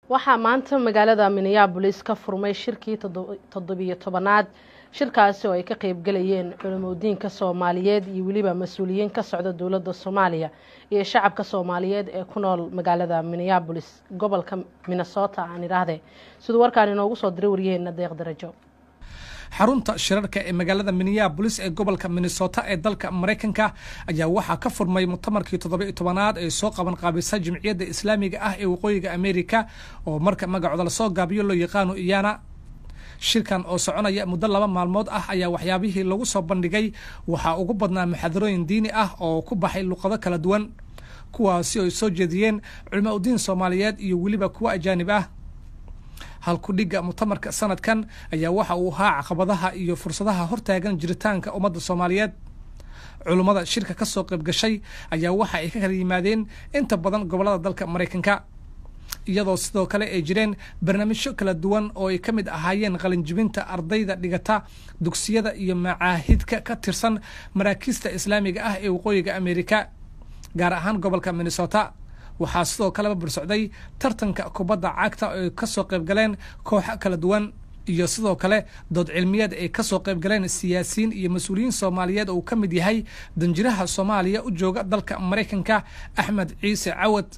waxaa maanta magaalada minneabolis ka furmay shirkii toddobiyo tobanaad shirkaasi oo ay ka qeybgalayeen culimodiinka soomaaliyeed iyo weliba mas-uuliyiin ka socda dowladda soomaaliya iyo shacabka soomaaliyeed ee ku nool magaalada minneabolis gobolka minnesota aan idhaahde siduu warkaan inoogu soo diray waryaheena deeq darajo xarunta shirarka ee magaalada minneabolis ee gobolka minnesota ee dalka maraykanka ayaa waxaa ka furmay mutamarkii toddoba-iyo tobanaad ee soo qaban qaabisa jimciyadda islaamiga ah ee waqooyiga amerika oo marka magacooda lasoo gaabiyo loo yaqaano iyana shirkan oo soconaya muddo laba maalmood ah ayaa waxyaabihii lagu soo bandhigay waxaa ugu badnaa muxaadarooyin diini ah oo ku baxay luqado kala duwan kuwaasi oo ay soo jeediyeen culimo udiin soomaaliyeed iyo weliba kuwo ajaanib ah halkudhigga mutamarka sanadkan ayaa waxa uu ahaa caqabadaha iyo fursadaha hortaagan jiritaanka ummadda soomaaliyeed culummada shirka ka soo qayb gashay ayaa waxa ay ka kala yimaadeen inta badan gobollada dalka maraykanka iyadoo sidoo kale ay jireen barnaamijyo kala duwan oo ay ka mid ahaayeen qalinjibinta ardayda dhigata dugsiyada iyo macaahidka ka tirsan maraakiista islaamiga ah ee waqooyiga amerika gaar ahaan gobolka minnesota waxaa sidoo kaleba bursocday tartanka kubadda cagta ay ka soo qayb galeen kooxo kala duwan iyo sidoo kale dood cilmiyeed ay ka soo qayb galeen siyaasiyiin iyo mas-uuliyiin soomaaliyeed oo uu ka mid yahay danjiraha soomaaliya u jooga dalka maraykanka axmed ciise cawad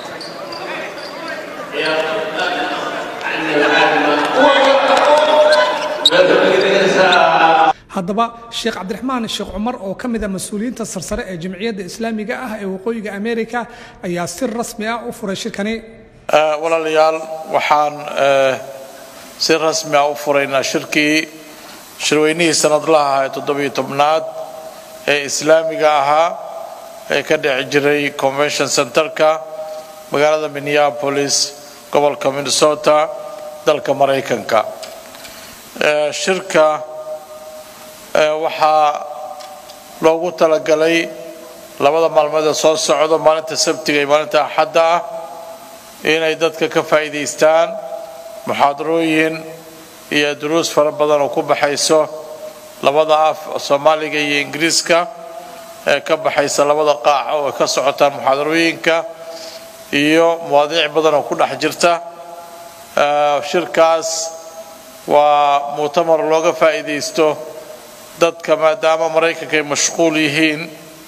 haddaba sheekh cabdiraxmaan sheekh cumar oo ka mid a mas-uuliyiinta sarsare ee jamciyadda islaamiga ah ee waqooyiga amerika ayaa si rasmi ah u furay shirkani walaalayaal waxaan si rasmi ah u furaynaa shirkii shirweynihii sanadlaha ee toddobiyo tobnaad ee islaamiga ahaa ee ka dheci jiray convention centerka magaalada minneapolis gobolka minnesota dalka maraykanka shirka waxaa loogu talagalay labada maalmood ee soo socdo maalinta sabtiga iyo maalinta axadda ah inay dadka ka faa'iidaystaan muxaadarooyin iyo duruus fara badan oo ku baxayso labada af soomaaliga iyo ingiriiska ee ka baxaysa labada qaac oo ka socotaan muxaadarooyinka iyo mawaadiic badan oo ku dhex jirta shirkaas waa mu'tamar looga faa'iidaysto dadka maadaama maraykanka ay mashquul yihiin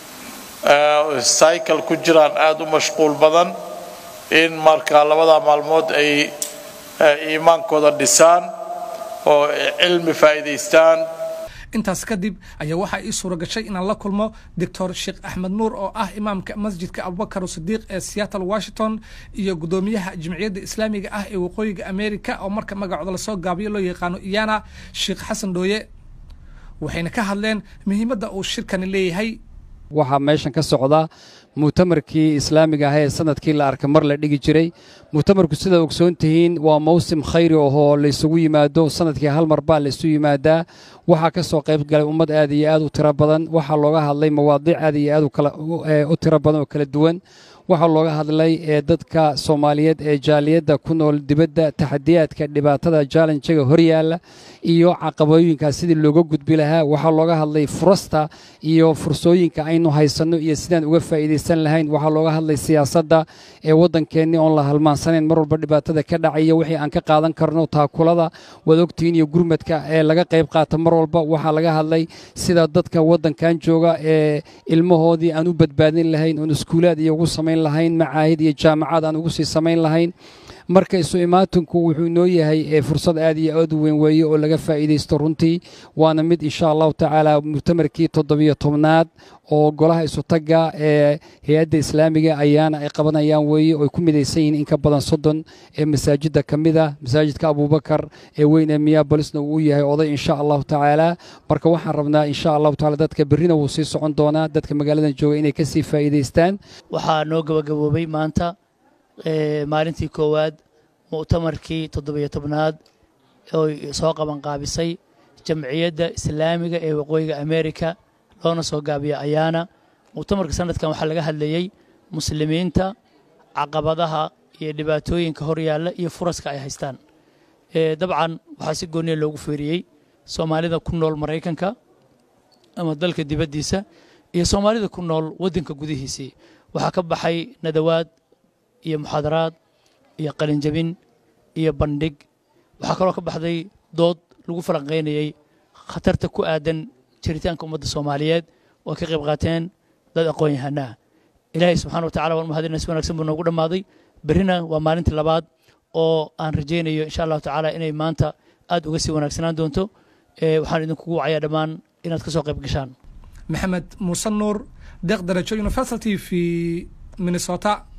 cycle ku jiraan aada u mashquul badan in marka labada maalmood ay iimaankooda dhisaan oo cilmi faa'iidaystaan intaas kadib ayaa waxaa ii suura gashay inaan la kulmo doctor sheekh axmed nuur oo ah imaamka masjidka abubakar sidiiq ee seattle washington iyo guddoomiyaha jimciyadda islaamiga ah ee waqooyiga america oo marka magacooda lasoo gaabiyo loo yaqaano iyana sheekh xasan dhooye waxayna ka hadleen muhiimadda uu shirkani leeyahay waxaa meeshan ka socda mu'tamarkii islaamiga ah ee sanadkii la arka mar la dhigi jiray mu'tamarku sidaad ogsoon tihiin waa mawsim khayri ahoo laysugu yimaado sanadkii hal mar baa laysu yimaadaa waxaa ka soo qayb galay ummad aad iyo aad u tiro badan waxaa looga hadlay mawaadiic aad iyo aad u tiro badan oo kala duwan waxaa looga hadlay ee dadka soomaaliyeed ee jaaliyadda ku nool dibadda taxadiyaadka dhibaatada jaalenjaga horyaalla iyo caqabooyinkaas sidii looga gudbi lahaa waxaa looga hadlay furasta iyo fursooyinka aynu haysanno iyo sidaan uga faa'iidaysan lahayn waxaa looga hadlay siyaasadda ee waddankeennii oon la halmaansanayn mar walba dhibaatada ka dhacaya wixii aan ka qaadan karno taakulada waad ogtihiin iyo gurmadka ee laga qayb qaata mar walba waxaa laga hadlay sida dadka waddankan jooga ee ilmahoodii aan u badbaadin lahayn oon iskuulaad iyo ugu samayn lahayn macaahid iyo jaamacad aan ugu sii samayn lahayn marka isu imaatinku wuxuu inoo yahay fursad aad iyo aad u weyn weeye oo laga faa'iidaysto runtii waana mid insha allahu tacaala mu'tamarkii toddobiyo tobnaad oo golaha isutagga ee hay-adda islaamiga ayaana ay qabanayaan weeye oo ay ku midaysan yihiin in ka badan soddon ee masaajidda ka mid ah masaajidka abuubakar ee weyn ee miyabolisna uu yahay oday insha allahu tacaala marka waxaan rabnaa insha allahu tacaala dadka berrina wuu sii socon doonaa dadka magaaladan jooga inay ka sii faa'iidaystaan waxaa noo gabagaboobay maanta maalintii koowaad mu'tamarkii toddobiyo tobnaad oo soo qabanqaabisay jamciyadda islaamiga ee waqooyiga amerika loona soo gaabiya ayaana mu'tamarka sanadkan waxaa laga hadlayey muslimiinta caqabadaha iyo dhibaatooyinka horyaalla iyo furaska ay haystaan dabcan waxaa si gooniya loogu feeriyey soomaalida ku nool maraykanka ama dalka dibaddiisa iyo soomaalida ku nool waddanka gudihiisii waxaa ka baxay nadawaad iyo muxaadaraad iyo qalinjabin iyo bandhig waxaa kaloo ka baxday dood lagu falanqaynayey khatarta ku aadan jiritaanka ummadda soomaaliyeed oo ka qayb qaateen dad aqoon-yahanaa ilaahay subxana wa tacala waan mahadinay si wanaagsan buu noogu dhammaaday berrina waa maalintii labaad oo aan rajaynayo insha allahu tacaala inay maanta aad uga sii wanaagsanaan doonto waxaan idinkugu wacayaa dhammaan inaad ka soo qayb gashaan maxamed muuse nuur deeq darajo university v minnesota